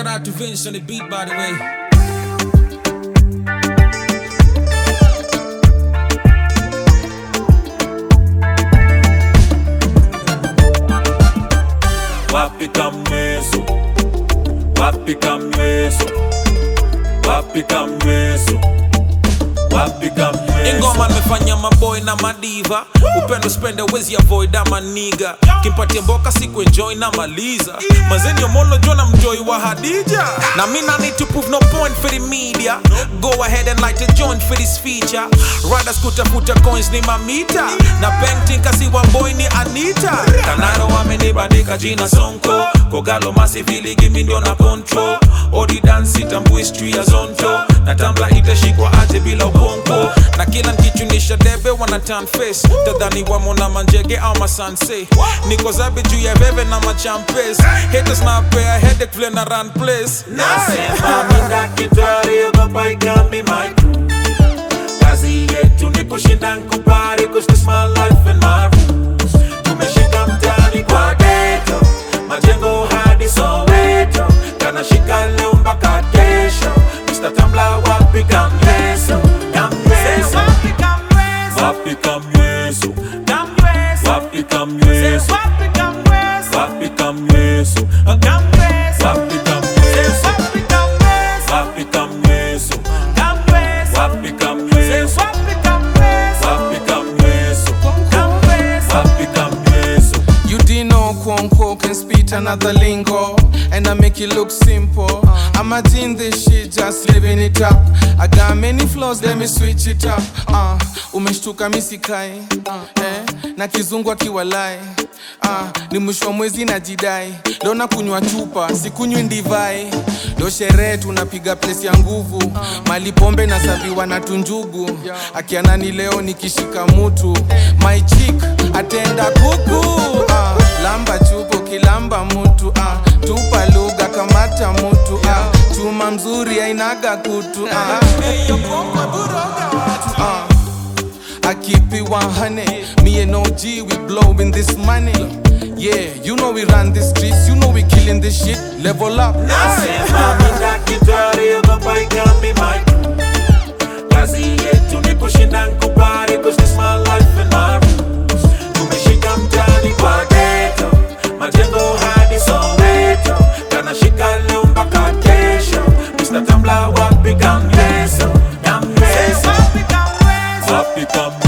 shout out to Vince on the beat, by the way. wapi kamweso wapi kamweso wapi kamweso wapi kamweso ingoma nimefanya maboy na madiva upendo spende wezi avoid ama niga kimpatia mboka siku enjoy na maliza mazeni omolo jona mjoi wa hadija na mi na need to prove no point for the media go ahead and light a joint for this feature riders kutafuta coins ni mamita na painting kasi wa boy ni anita kanaro wamenibandika jina sonko kogalo masivili gimi ndio na control odi dansi tambu history ya zonto na tambla itashikwa aje bila ukonko na kila nkichunisha debe wana turn face tadhani wamo na manjege au masanse niko zabe juu ya veve na machampes haters na pea headache vile na run place Nasema mina kitari ogopa ikambi my crew Kazi yetu ni kushinda nkupari Cause this my life and my rules Tumeshika mtani kwa ghetto Majengo hadi Soweto Kanashika leo mpaka kesho Mr. Tambla wapi kamyeso Kamyeso Wapi kamyeso Wapi kamyeso Wapi kamyeso Wapi kamyeso Wapi kamyeso Wapi kamyeso Wapi kamyeso Wapi kamyeso You didn't know Kwonko can spit another lingo And I make it look simple I'm a in this shit, just living it up I got many flaws, let me switch it up uh, Umeshtuka misikai uh, eh, na kizungu akiwalai uh, ni mwisho wa mwezi na jidai leo na kunywa chupa sikunywi ndivai leo sherehe tunapiga plesi ya nguvu mali pombe na saviwa na tunjugu akianani leo nikishika mutu my chick atenda kuku uh, lamba chupo kilamba mutu uh, tupa lugha kamata mutu uh, chuma mzuri ainaga kutu uh, uh, I keep it 100. Me and OG, we blowing this money. Yeah, you know we run the streets, you know we killing this shit. Level up. Nasema mina kitari ogopa ikambi my crew Kazi yetu ni kushinda nkupari Cause this my life and my rules Tumeshika mtani kwa ghetto Majengo hadi Soweto Kanashika leo mpaka kesho Mr. Tambla wapi kamyeso Kamyeso Wapi kamyeso